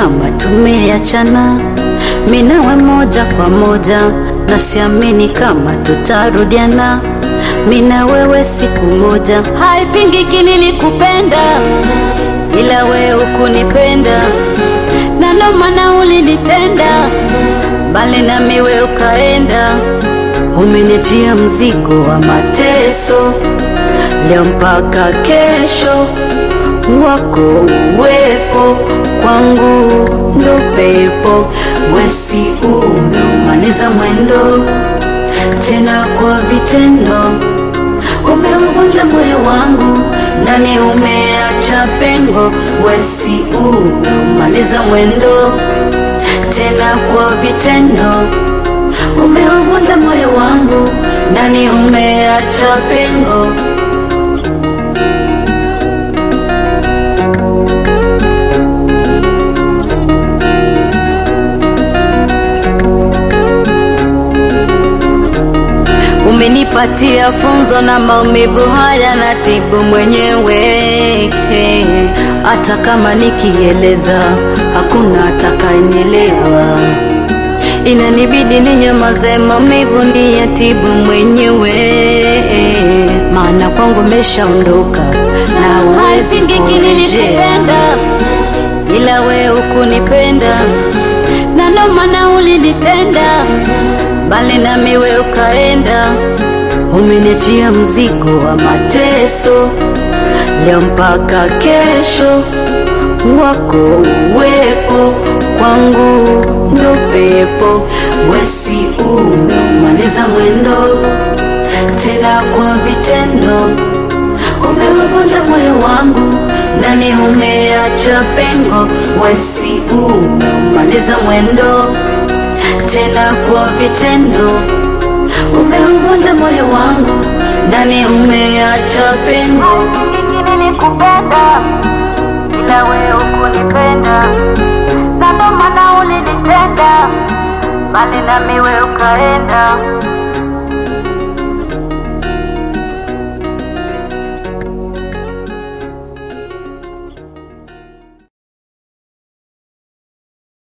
kama tumeachana, minawe moja kwa moja, na siamini kama tutarudiana, mina wewe siku moja. Haipingiki nilikupenda, ila wewe hukunipenda, na ndo maana ulinitenda, bali nami wewe ukaenda. Umenijia mzigo wa mateso, leo mpaka kesho wako uwepo kwangu ndo pepo, wesi umeumaliza mwendo tena kwa vitendo, umeuvunja moyo wangu ndani, umeacha pengo, wesi umeumaliza mwendo tena kwa vitendo, umeuvunja moyo wangu ndani, umeacha pengo. Umenipatia funzo na maumivu haya na tibu mwenyewe, hata kama nikieleza hakuna atakayenielewa. Inanibidi ninyamaze, maumivu ni ya tibu mwenyewe, maana kwangu meshaondoka na huwezi kurejea, ila we hukunipenda na ndo maana ulinitenda bali nami we ukaenda, umenijia mzigo wa mateso, leo mpaka kesho wako uwepo kwangu ndo pepo, wesi umeumaliza mwendo tena kwa vitendo, umeuvunja moyo wangu ndani, umeacha pengo, wesi umeumaliza mwendo tena kwa vitendo, umeuvunja moyo wangu ndani, umeacha pengo. Nilikupenda ila wewe hukunipenda, na ndo maana ulinitenda, bali nami wewe ukaenda.